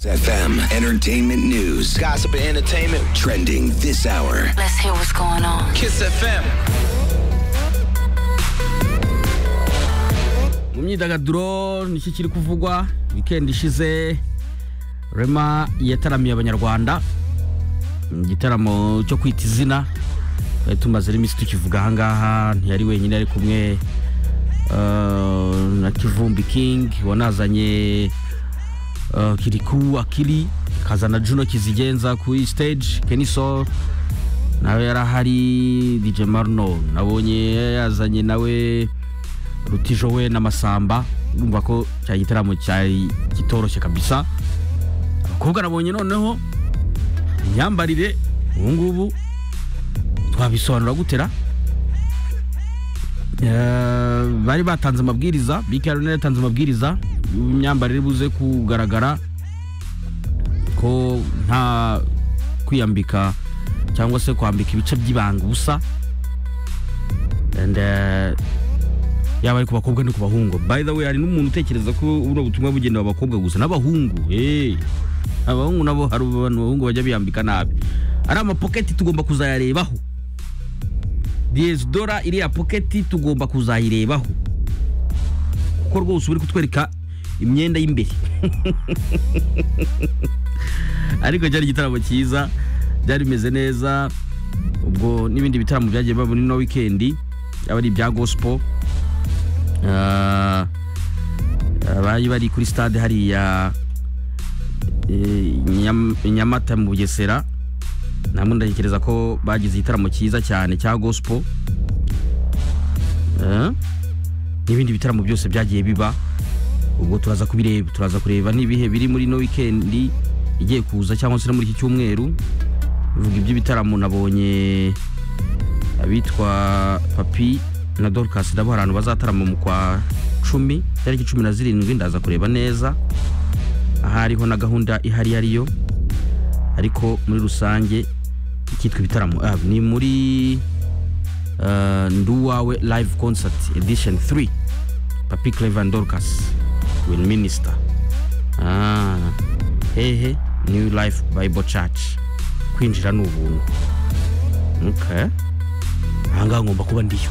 FM, entertainment news, Gossip and entertainment. trending this hour. Let's hear what's going on. Kiss FM. mu myidagaduro niki kiri kuvugwa wikendi ishize rema yataramiye abanyarwanda mu gitaramo cyo kwita izina twari tumaze rero iminsi tukivuga ahangaha ntiyari wenyine ari kumwe eh, na kivumbi king wanazanye eh, kiriku akiri akazana juno kizigenza kuri stage keniso nawe yari ahari dj marno nabonye yazanye nawe rutijo we n'amasamba urumva ko cya gitaramo cyari kitoroshye kabisa abakobwa nabonye noneho imyambarire ubu ngubu twabisobanura gutera bari batanze amabwiriza bika rero yatanze amabwiriza y'imyambarire buze kugaragara ko nta kwiyambika cyangwa se kwambika ibice by'ibanga ubusa and eh, yaba ari ku bakobwa no ku bahungu by the way hari n'umuntu utekereza ko buno butumwa bugenewe abakobwa gusa n'abahungu eh abahungu nabo hari abantu bahungu bajya biyambika nabi ari amapoketi tugomba kuzayarebaho diyezidora iriya poketi tugomba kuzayirebaho kuko rwose uba uri kutwereka imyenda y'imbere ariko cyari igitaramo cyiza byari bimeze neza ubwo n'ibindi bitaramo byagiye biba muri no wikendi yaba ari ibya gospel Ah, bari bari kuri stade hariya eh, Nyam- i nyamata mu bugesera namwe ndatekereza ko bagize igitaramo cyiza cyane cya gospel Eh, n'ibindi bitaramo byose byagiye biba ubwo turaza kubireba turaza kureba n'ibihe biri muri no wikendi igiye kuza cyangwa se no muri iki cyumweru bivuga iby'ibitaramo nabonye abitwa papi na dorcas nabo hari abantu bazatarama mu kwa cumi tariki cumi na zirindwi ndaza kureba neza ahariho na gahunda ihari ariyo ariko muri rusange icyitwa ibitaramo ah, ni muri eh, nduwawe live concert edition 3 papi clevan dorcas will minister ah, hehe new life bible church kwinjira ni ubuntu okay ahangaha ngomba kuba ndiyo